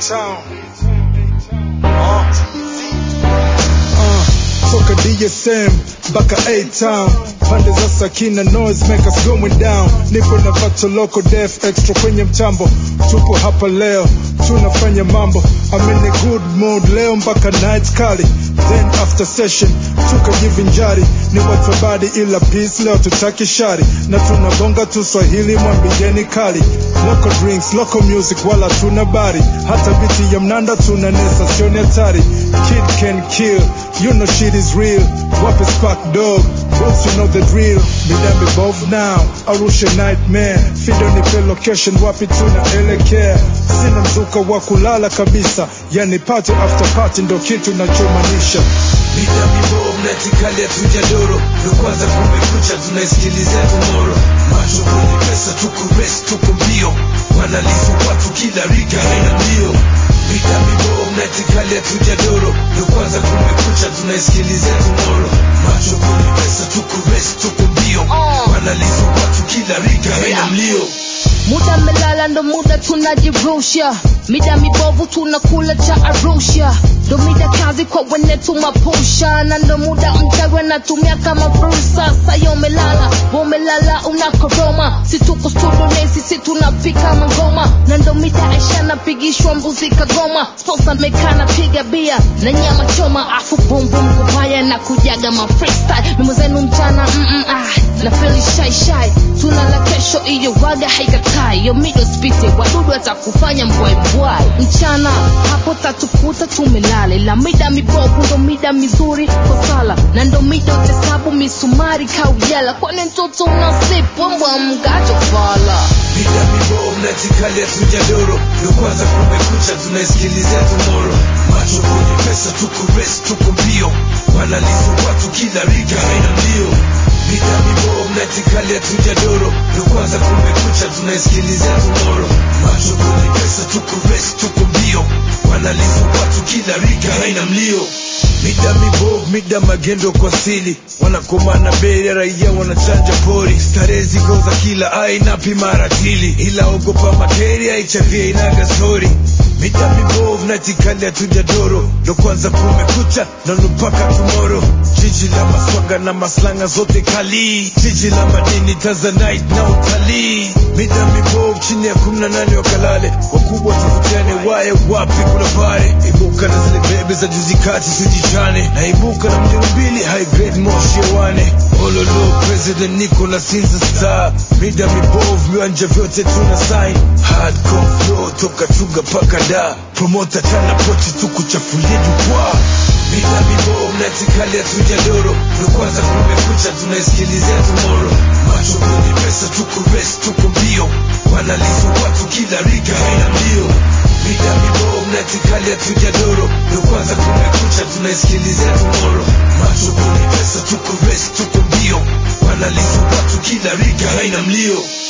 A-Town. Uh. Uh, toka DSM mpaka A-Town pande za Sakina noise make us going down nipo na vato loco def extra kwenye mtambo tupo hapa leo tunafanya mambo I'm in a good mood leo mpaka night kali then after session tukajivinjari ni watu wa badi ila peace leo tutaki shari na tunagonga tu swahili mwambijeni kali local drinks local music wala tuna bari hata biti ya mnanda tuna nesa sioni hatari kid can kill you know shit is real wapi spark dog Boots, you know the drill midambi both now arusha nightmare fido nipe location wapi tunaelekea sina mzuka wa kulala kabisa yani party after party ndo kitu nachomanisha Mida mibovu na tikali hatujadoro ndo kwanza kumekucha tunaisikilizia tomoro macho kwenye pesa tuko rest tuko mbio wanalifu watu kila rika haina mbio Mida mibovu na tikali hatujadoro ndo kwanza kumekucha tunaisikilizia tomoro macho kwenye pesa tuko rest tuko mbio wanalifu watu kila rika haina mlio muda melala ndo muda tunajirusha mida mibovu tunakula cha arusha ndo mida kazi kwa wene tumapusha na ndo muda mchawe natumia kama fursa sayo melala womelala unakoroma si tuko studio nesi si tunapika magoma na ndo mida aisha napigishwa mbuzi kagoma sposa mekana piga bia na nyama choma afu bumbum kupaya na kujaga ma freestyle mimo zenu mchana mm -mm, ah, na feli shy shy tunala kesho iyo waga haikatai yo mido spite wadudu atakufanya mbwaimbwai mchana hapo tatukuta tumelala ila mida mibovu ndo mida mizuri kwa sala na ndo mida utesabu misumari kaujala kwani mtoto unasipwa mbwa mgacho fala Mida mibovu na tikali hatujadoro ndo kwanza kumekucha tunaisikilizia tomoro macho kwenye pesa tuko rest tuko mbio wanalifu watu kila rika haina mbio Mida mibovu na tikali hatujadoro ndo kwanza kumekucha tunaisikilizia tomoro macho kwenye pesa tuko rest tuko mbio wanalifu watu kila rika haina mlio Mida mibovu, mida magendo kwa sili wanakomana bei ya raia wanachanja pori starehe ziko za kila aina pima ratili ila ogopa materia HIV inaga stori mida mibovu na tikali hatujadoro ndo kwanza kumekucha na nupaka tomoro jiji la maswaga na maslanga zote kali jiji la madini tanzanite na utalii mida mibovu chini ya kumi na nane wakalale wakubwa tuvutane waye wapi kuna pare ibuka na zile bebe za juzi kati tujichane na ibuka na mjini mbili high grade moshi hewani ololo president Nicolas Sinza star mida mibovu viwanja vyote tuna sign hardcore flow toka chuga paka da promota tana pochi tukuchafulie jukwaa mida mibovu na tikali hatujadoro ndo kwanza kumekucha tunaisikilizia tomoro macho kwenye pesa tuko rest tuko mbio wanalifu watu kila rika haina mbio mida mibovu na tikali hatujadoro ndo kwanza kumekucha tunaisikilizia tomoro macho kwenye pesa tuko rest tuko mbio wanalifu watu kila rika haina mlio